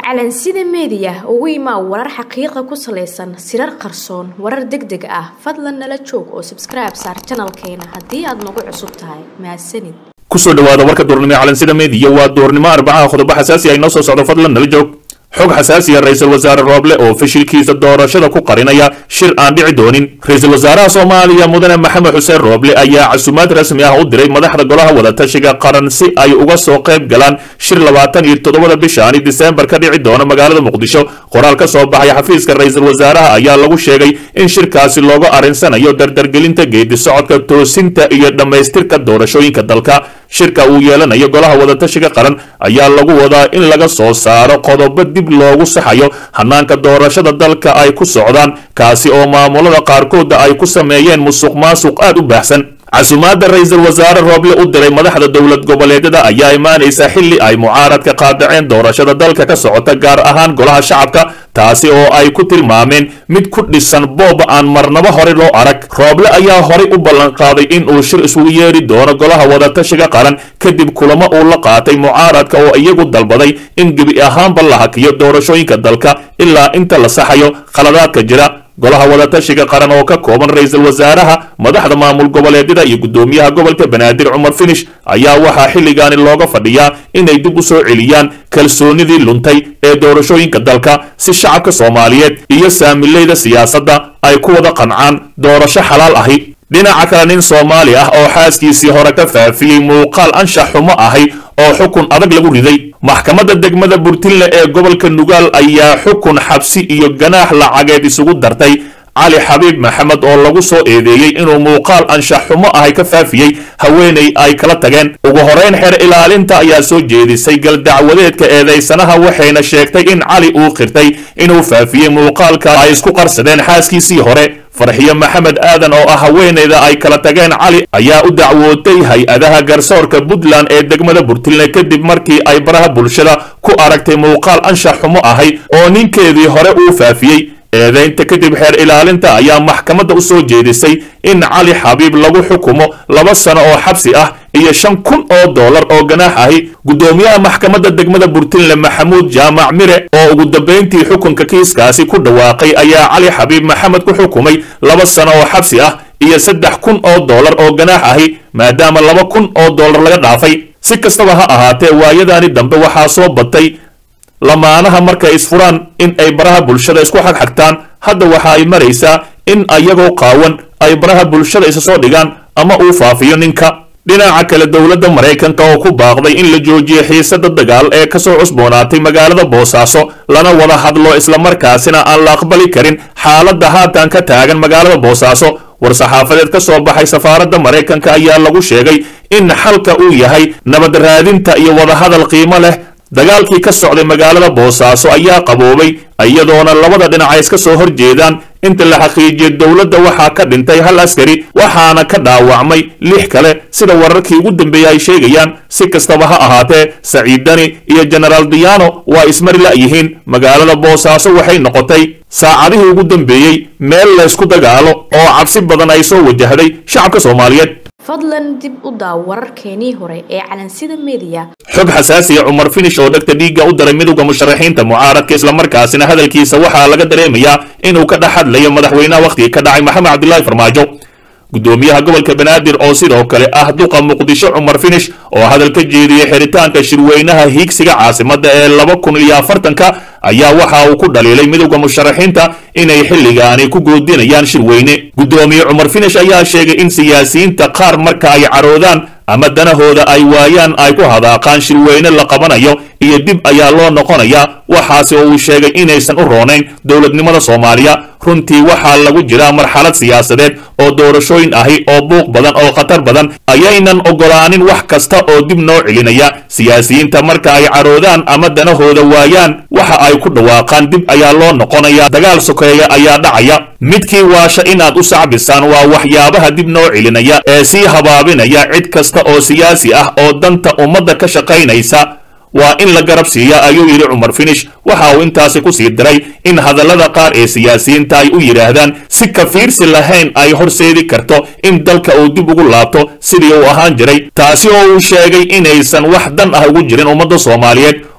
calansida meediya ugu imaa warar xaqiiqa ku salaysan sirar qarsoon warar deg deg ah fadlan nala joog oo sabskribe saar janalkeena haddii aad nagu cusub tahay mahadsanid kusoo dhawaada warka duurnimo ee calansida meediya waa duurnimo arbacaha qodobo xasaasi ay noo soo socdo fadlan nala joog xog xasaasiya ra-iisul wasaare rooble oo fashilkiisa doorashada ku qarinaya shir aan dhici doonin ra-iisul wasaaraha soomaaliya mudane maxamed xuseen rooble ayaa casumaad rasmi ah u diray madaxda golaha wadatashiga qaran si ay uga soo qayb galaan shir labaatan iyo toddobada bishaani diseembar ka dhici doona magaalada muqdisho qoraal ka soo baxay xafiiska ra-iisul wasaaraha ayaa lagu sheegay in shirkaasi looga arinsanayo dardargelinta geedi socodka toosinta iyo dhammaystirka doorashooyinka dalka shirka uu yeelanayo golaha wadatashiga qaran ayaa lagu wadaa in laga soo saaro qodobo dib loogu saxayo hanaanka doorashada dalka ay ku socdaan kaasi oo maamulada qaarkooda ay ku sameeyeen musuq maasuq aad u baahsan casumaadda ra-iisul wasaare rooble u diray madaxda dowlad goboleedyada ayaa imaanaysa xilli ay mucaaradka qaadaceen doorashada dalka ka socota gaar ahaan golaha shacabka taasi oo ay ku tilmaameen mid ku dhisan boob aan marnabo hore loo arag rooble ayaa horay u ballanqaaday in uu shir isugu yeeri doono golaha wadatashiga qaran kadib kulamo uu la qaatay mucaaradka oo iyagu dalbaday in gebi ahaanba la hakiyo doorashooyinka dalka ilaa inta la saxayo khaladaadka jira golaha wadatashiga qaran oo ka kooban ra-iisul wasaaraha madaxda maamul goboleedyada iyo guddoomiyaha gobolka banaadir cumar finish ayaa waxaa xilligaani looga fadhiyaa inay dib u soo celiyaan kalsoonidii luntay ee doorashooyinka dalka si shacabka soomaaliyeed iyo saamileyda siyaasadda ay ku wada qancaan doorasho xalaal ahi dhinaca kale nin soomaali ah oo xaaskiisii hore ka faafiyey muuqaal anshax xumo ahi oo xukun adag lagu riday maxkamadda degmada burtinle ee gobolka nugaal ayaa xukun xabsi iyo ganaax lacageed isugu dartay cali xabiib maxamed oo lagu soo eedeeyey inuu muuqaal anshax xumo ahay ka faafiyey haweenay ay kala tageen ugu horeyn xeer ilaalinta ayaa soo jeedisay galdacwadeedka eedaysanaha waxayna sheegtay in cali uu qirtay inuu faafiyey muuqaalka ay isku qarsadeen xaaskiisii hore farxiyo maxamed aadan oo ah haweenayda ay kala tageen cali ayaa u dacwootay hay-adaha garsoorka puntland ee degmada burtilne kadib markii ay baraha bulshada ku aragtay muuqaal anshax xumo ahay oo ninkeedii hore uu faafiyey eedaynta kadib xeer ilaalinta ayaa maxkamadda u soo jeedisay in cali xabiib lagu xukumo laba sano oo xabsi ah iyo shan kun oo dollar oo ganaax ahi guddoomiyaha maxkamadda degmada burtinle maxamuud jaamac mire oo ugu dambayntii xukunka kiiskaasi ku dhawaaqay ayaa cali xabiib maxamed ku xukumay laba sano oo xabsi ah iyo saddex kun oo dollar oo ganaax ahi maadaama laba kun oo dollar laga dhaafay si kastaba ha ahaatee waayadaani dambe waxaa soo batay lamaanaha markay isfuraan in ay baraha bulshada isku xagxagtaan hadda waxa ay maraysaa in ayagoo qaawan ay baraha bulshada isa soo dhigaan ama uu faafiyo ninka dhinaca kale dowladda maraykanka oo ku baaqday in la joojiyo xiisada dagaal ee kasoo cusboonaatay magaalada boosaaso lana wada hadlo islamarkaasina aan la aqbali karin xaaladda haatan ka taagan magaalada boosaaso war-saxaafadeed ka soo baxay safaaradda maraykanka ayaa lagu sheegay in xalka uu yahay nabad raadinta iyo wadahadal qiimo leh dagaalkii ka socday magaalada boosaaso ayaa qaboobay iyadoona labada dhinac ay iska soo hor jeedaan inta la xaqiijiyay dowladda waxaa ka dhintay hal askari waxaana ka dhaawacmay lix kale sida wararkii ugu dambeeyey ay sheegayaan si kastaba ha ahaatee saciidani iyo genaraal diyaano waa ismari la'yihiin magaalada boosaaso waxay noqotay saacadihii ugu dambeeyey meel laysku dagaalo oo cabsi badan ay soo wajahday shacabka soomaaliyeed fadlan dib u daaw wararkeenii hore ee calansida meediya xog xasaasiya cumar finish oo dhegta dhiigga u daray midowda musharaxiinta mucaaradka islamarkaasina hadalkiisa waxaa laga dareemayaa inuu ka dhex hadlayo madaxweynaha wakhtigii ka dhacay maxamed cabdilaahi farmaajo guddoomiyaha gobolka banaadir oo sidoo kale ah duqa muqdisho cumar finish oo hadal ka jeediyey xiritaanka shirweynaha hiigsiga caasimadda ee laba kun iyo afartanka ayaa waxa uu ku dhaliilay midowda musharaxiinta inay xilligaani ku goodinayaan shirweyne guddoomiye cumar finish ayaa sheegay in siyaasiyiinta qaar marka ay caroodaan ama danahooda ay waayaan ay ku hadaaqaan shirweyne la qabanayo iyo dib ayaa loo noqonayaa waxaase oo uu sheegay inaysan u roonayn dowladnimada soomaaliya runtii waxaa lagu jiraa marxalad siyaasadeed oo doorashooyin ahi oo buuq badan oo khatar badan ayaynan ogolaanin wax kasta oo dib noo celinaya siyaasiyiinta marka ay caroodaan ama danahooda waayaan waxa ay ku dhawaaqaan dib ayaa loo noqonayaa dagaal sokeeya ayaa dhacaya midkii waasha inaad u sacbisaan waa waxyaabaha dib noo celinaya ee sii habaabinaya cid kasta oo siyaasi ah oo danta ummadda ka shaqaynaysa waa in la garab siiya ayuu yidhi cumar finish waxa uu intaasi ku sii diray in hadallada qaar ee siyaasiyiinta ay u yidhaahdaan si ka fiirsi lahayn ay horseedi karto in dalka uu dib ugu laabto sidii uu ahaan jiray taasi oo uu sheegay inaysan wax dan ah ugu jirin ummadda soomaaliyeed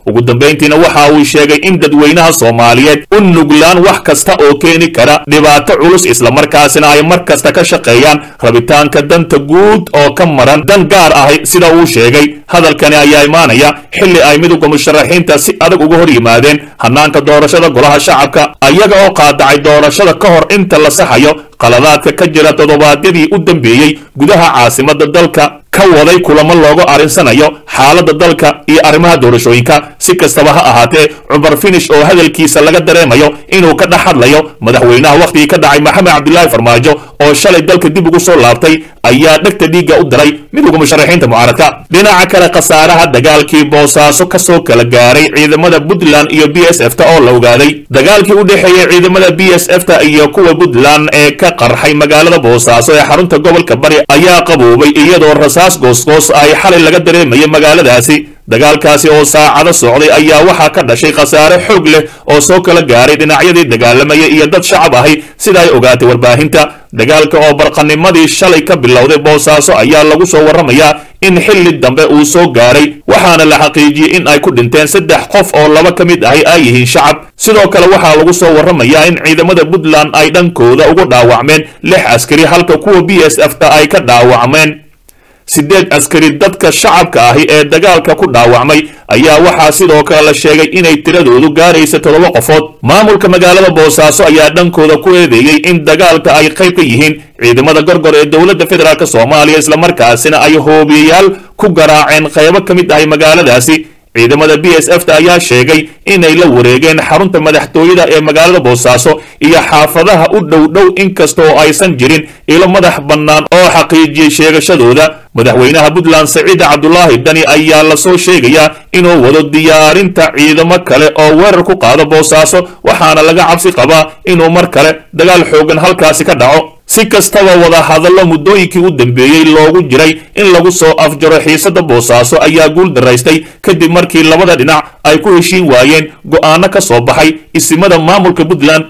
ugu dambayntiina waxa uu sheegay in dadweynaha soomaaliyeed u nuglaan wax kasta oo keeni kara dhibaato culus islamarkaasina ay mar kasta ka shaqeeyaan rabitaanka danta guud oo ka maran dan gaar ahi sida uu sheegay hadalkani ayaa imaanaya xilli ay midowda musharaxiinta si adag uga hor yimaadeen hanaanka doorashada golaha shacabka ayaga oo qaadacay doorashada ka hor inta la saxayo qaladaadka ka jira toddobaadyadii u dambeeyey gudaha caasimadda dalka ka waday kulamo loogu arrinsanayo xaaladda dalka iyo arrimaha doorashooyinka si kastaba ha ahaatee cumar finish oo hadalkiisa laga dareemayo inuu ka dhex hadlayo madaxweynaha wakhtigii ka dhacay maxamed cabdilaahi farmaajo oo shalay dalka dib ugu soo laabtay ayaa dhegta dhiigga u diray midowda musharaxiinta mucaaradka dhinaca kale khasaaraha dagaalkii boosaaso ka soo kala gaaray ciidamada puntland iyo b s f ta oo la ogaaday dagaalkii u dhexeeyey ciidamada b s f ta iyo kuwa puntland ee ka qarxay magaalada boosaaso ee xarunta gobolka bari ayaa qaboobay iyadoo rasaas goosgoos ay xalay laga dareemayay magaaladaasi dagaalkaasi oo saacado socday ayaa waxaa ka dhashay khasaare xoog leh oo soo kala gaaray dhinacyadii dagaalamaya iyo dad shacab ahi sida ay ogaatay warbaahinta dagaalka oo barqanimadii shalay ka bilowday boosaaso ayaa lagu soo warramayaa in xilli dambe uu soo gaaray waxaana la xaqiijiyey in ay ku dhinteen saddex qof oo laba ka mid ahi ay yihiin shacab sidoo kale waxaa lagu soo warramayaa in ciidamada puntland ay dhankooda ugu dhaawacmeen lix askari halka kuwa b s f ta ay ka dhaawacmeen sideed askari dadka shacabka ahi ee dagaalka ku dhaawacmay ayaa waxaa sidoo kale la sheegay inay tiradoodu gaaraysa toddoba qofood maamulka magaalada boosaaso ayaa dhankooda ku eedeeyey in dagaalka ay qayb ka yihiin ciidamada gorgor ee dowladda federaalk soomaaliya islamarkaasina ay hoobiyayaal ku garaaceen qaybo ka mid ahay magaaladaasi ciidamada b s f ta ayaa sheegay inay la wareegeen xarunta madaxtooyada ee magaalada boosaaso iyo xaafadaha u dhow dhow inkasta oo aysan jirin ilo madax bannaan oo xaqiijiyey sheegashadooda madaxweynaha puntland saciid cabdulaahi dani ayaa lasoo sheegayaa inuu wado diyaarinta ciidamo kale oo weerar ku qaado boosaaso waxaana laga cabsi qabaa inuu mar kale dagaal xoogan halkaasi ka dhaco si kastaba wada hadallo muddooyinkii u dambeeyey loogu jiray in lagu soo afjaro xiisadda boosaaso ayaa guul daraystay kadib markii labada dhinac ay ku heshiin waayeen go'aano ka soo baxay isimada maamulka puntland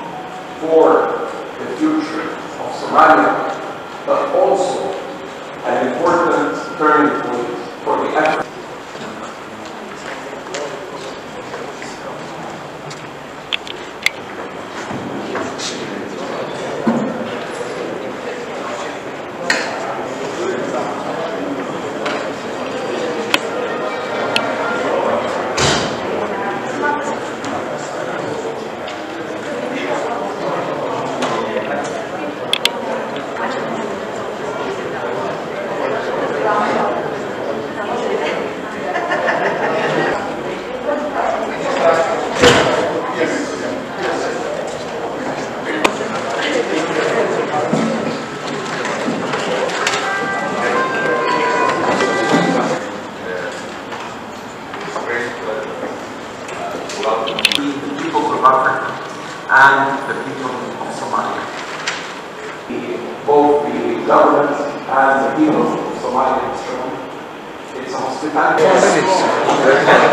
for the future of Somalia, but also an important turning point for the effort. the people of Africa and the people of Somalia. The- Both the government and the people of Somalia have shown its hospitality.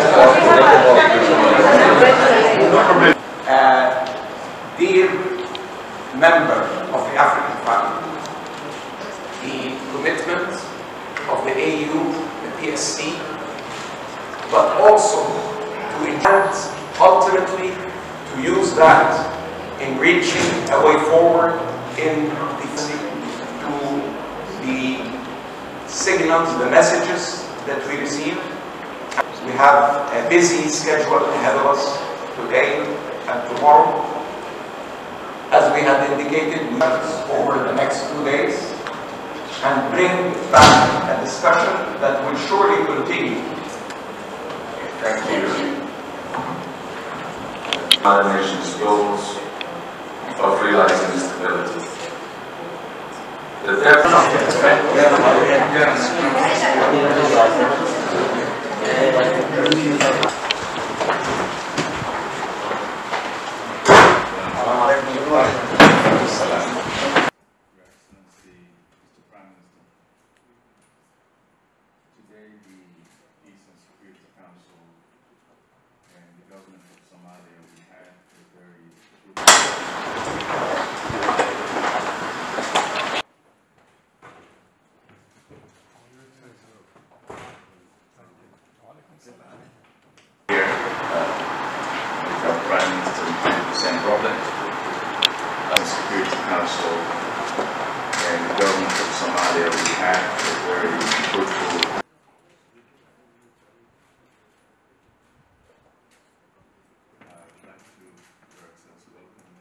Uh, Dear member of the African family, the commitment of the AU, the PSC, but also to intend ultimately to use that in reaching a way forward in the to the signals, the messages that we receive. We have a busy schedule ahead of us today and tomorrow. As we had indicated, we have over the next two days and bring back a discussion that will surely continue Thank you. Other nations' goals of realizing stability. The depth Excellency, Mr. Prime Minister. Today, the Eastern Security Council and the government of Somalia, we had a very our Prime Minister Mohamed Hussein Roble, the Security Council, and the government of Somalia, we had a very fruitful I'd like to, Your Excellency, welcome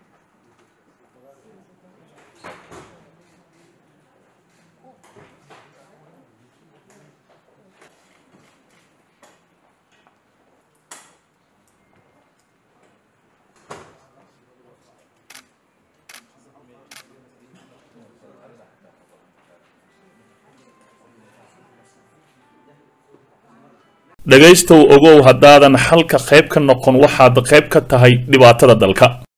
dhegaystow ogow haddaadan xalka qayb ka noqon waxaad qayb ka tahay dhibaatada dalka